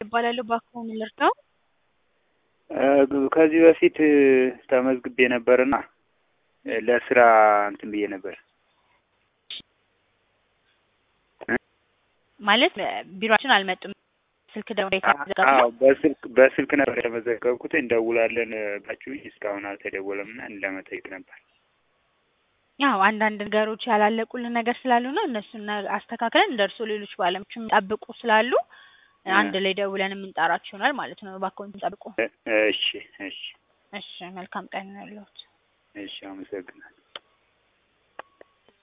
እባላለሁ ባክዎን ልርዳው? ከዚህ በፊት ተመዝግቤ ነበርና ለስራ እንትን ብዬ ነበር። ማለት ቢሮአችን አልመጡም። ስልክ ደውሎ የተዘጋጀ አዎ በስልክ በስልክ ነበር የተመዘገብኩት። እንደውላለን ባችሁኝ እስካሁን አልተደወለም እና ለመጠየቅ ነበር። ያው አንዳንድ ነገሮች ያላለቁልን ነገር ስላሉ ነው። እነሱን አስተካክለን እንደርሶ ሌሎች ባለሙያዎችም የሚጠብቁ ስላሉ አንድ ላይ ደውለን የምንጠራችሁ ይሆናል ማለት ነው። እባክዎን ጠብቁ። እሺ እሺ እሺ፣ መልካም ቀን ያለሁት። እሺ፣ አመሰግናለሁ።